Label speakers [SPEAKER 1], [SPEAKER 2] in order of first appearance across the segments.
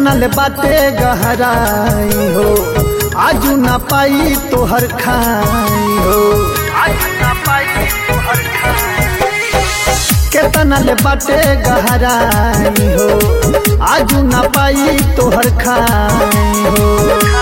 [SPEAKER 1] केतना ले बाटे गहराई हो आजू ना पाई तोहर खाई हो केतना ले बाटे गहराई हो आजू ना पाई तोहर खाई हो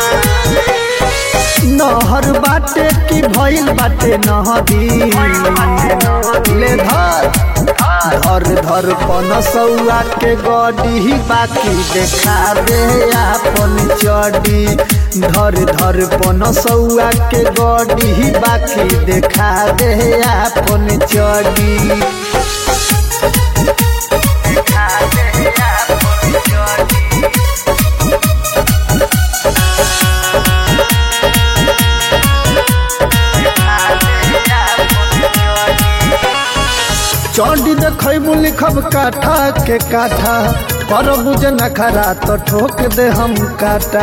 [SPEAKER 1] नहर बाटे की भइल बाटे नहदी ले धर धर धर पनसौआ के गडी बाकी देखा दे आपन चडी धर धर पनसौआ के गडी बाकी देखा दे आपन चडी चौडी देखबू लिखब काठा के काठा कर बुझ नखरा तो ठोक दे हम काटा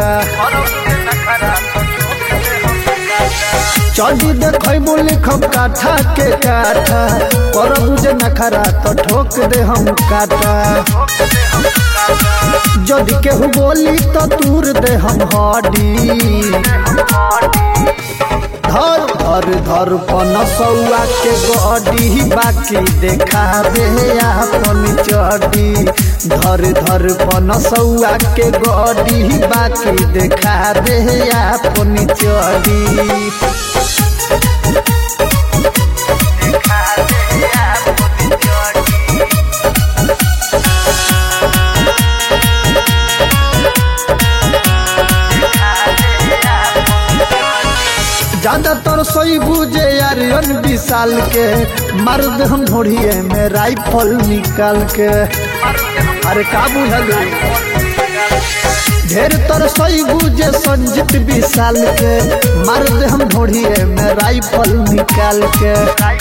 [SPEAKER 1] चौडी देखबू लिखब काठा के काठा कर बुझ नखरा तो ठोक दे हम काटा जदि केहू बोली तो दूर दे हम हडी धर धर धर पनसौआ के गडी बाकी देखा दे आपन चडी धर धर पनसौआ के गडी बाकी देखा दे आपन चडी ज्यादातर सोई बुझे यारियन विशाल के मर्द हम ढोड़िए में राइफल निकाल के अरे का बुझल ढेर तर सोई बुझे संजीत विशाल के मर्द हम ढोड़िए में राइफल निकाल के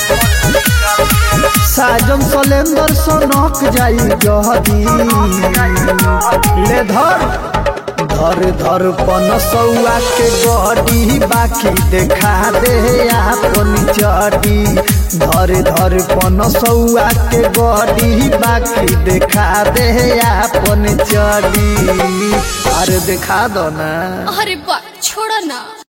[SPEAKER 1] साजन सलेंदर सोनक जाई जहदी ले धर धर धर पनसौआ के गडी बाकी देखा दे आपन चडी धर धर पनसौआ के गडी बाकी देखा दे आपन चडी अरे देखा दो ना
[SPEAKER 2] अरे बा छोड़ो ना